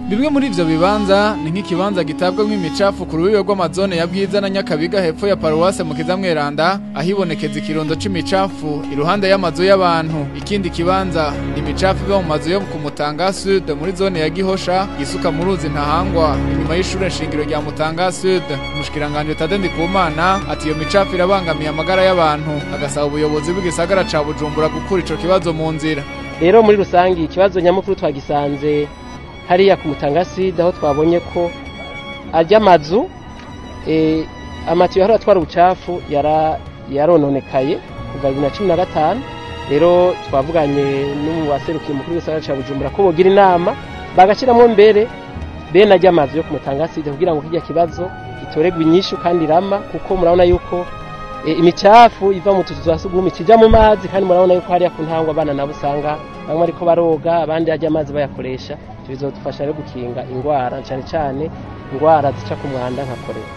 Bimwe muri ivyo bibanza ni nk'ikibanza gitabwamwo imicafu ku rubibe rw'amazone ya Bwiza na Nyakabiga hepfo ya Paruwase mu Kizamweranda ahibonekeza ikirundo c'imicafu iruhande y'amazu y'abantu ikindi kibanza ni imicafu iva mu mazu yo ku Mutanga Sud muri zone ya Gihosha isuka mu ruzi ntahangwa inyuma y'ishure nshingiro rya Mutanga Sud umushikiranganje Tade Ndikumana ati iyo micafu irabangamiye amagara y'abantu agasaba ubuyobozi bw'igisagara ca Bujumbura gukura ico kibazo mu nzira rero muri rusangi ikibazo nyamukuru twagisanze hariya ku mutangaside aho twabonye ko ajya amazu amatiyo yahora atwara ubucafu yarononekaye kuva bibiri na cumi na gatanu rero twavuganye n'uwaserukiye umukuru w'igisagara cya bujumbura ko bogira inama bagashyiramo mbere bene ajya amazu yo ku mutangaside kugira ngo kijya kibazo gitoregwe inyishu kandi irama kuko murabona yuko imicafu iva mu tuzu twa sugumwe kijya mu mazi kandi murabona yuko hariya ku ntangwa abana nabo usanga bamwe ariko baroga abandi ajya amazi bayakoresha bizodufasha rero gukinga indwara cyane cyane indwara zica ku mwanda nka korera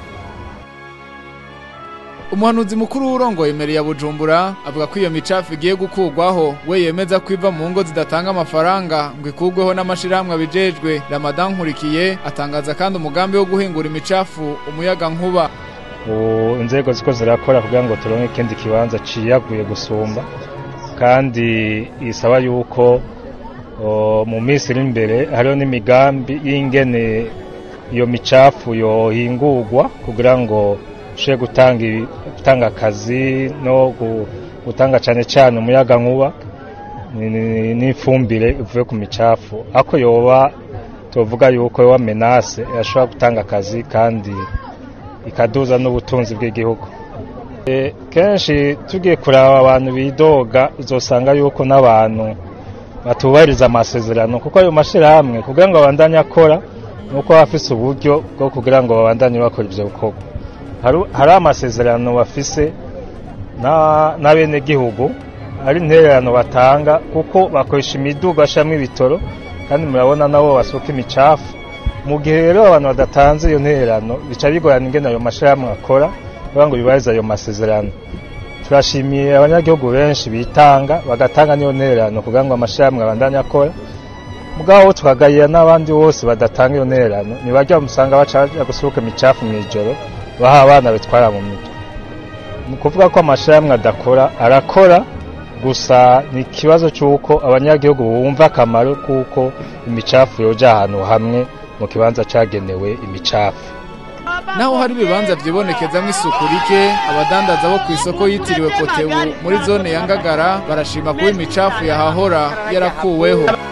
umuhanuzi mukuru w'urongoye imeri ya bujumbura avuga ko iyo micafu igiye gukurwaho we yemeza ko iva mu ngo zidatanga amafaranga ngo ikurweho n'amashirahamwe abijejwe ramadan nkurikiye atangaza kandi umugambi wo guhingura imicafu umuyaga nkuba inzego ziko zirakora kugira ngo turonke ikindi kibanza ciyaguye gusumba kandi isaba yuko mu minsi iri imbere hariho n'imigambi y'ingene iyo micafu yohingurwa kugira ngo ushe gutanga akazi no gutanga cyane cyane umuyaga nkuba n'ifumbire ivuye ku micafu ako yoba tuvuga yuko yoba menase yashobora gutanga akazi kandi ikaduza n'ubutunzi bw'igihugu kenshi tugiye kureba abantu bidoga uzosanga yuko n'abantu batubahiriza amasezerano kuko ayo mashyirahamwe kugira ngo babandanye akora nuko bafise uburyo bwo kugira ngo babandanye bakora ibyo bikorwa hari amasezerano bafise n'abenegihugu ari intererano batanga kuko bakoresha imiduga bashyiramo ibitoro kandi murabona nabo basuka imicafu mu gihe rero abantu badatanze iyo ntererano bica bigorana ingene ayo mashyirahamwe akora kugira ngo bibarize ayo masezerano turashimiye abanyagihugu benshi bitanga bagatanga n'iyo ntererano kugira ngo amashyirahamwe abandanye akora mugabo tukagayira n'abandi bose badatanga iyo ntererano ntibajya bamusanga baca gusuka imicafu mu ijoro baha abana bitwara mu mitwe ni ukuvuga ko amashyirahamwe adakora arakora gusa ni ikibazo cy'uko abanyagihugu bumva akamaro k'uko imicafu yoja ahantu hamwe mu kibanza cyagenewe imicafu naho hari ibibanza vyibonekezamwo isuku rike abadandaza bo ku isoko yitiriwe kotebu muri zone ya ngagara barashima kuba imicafu yahahora yarakuweho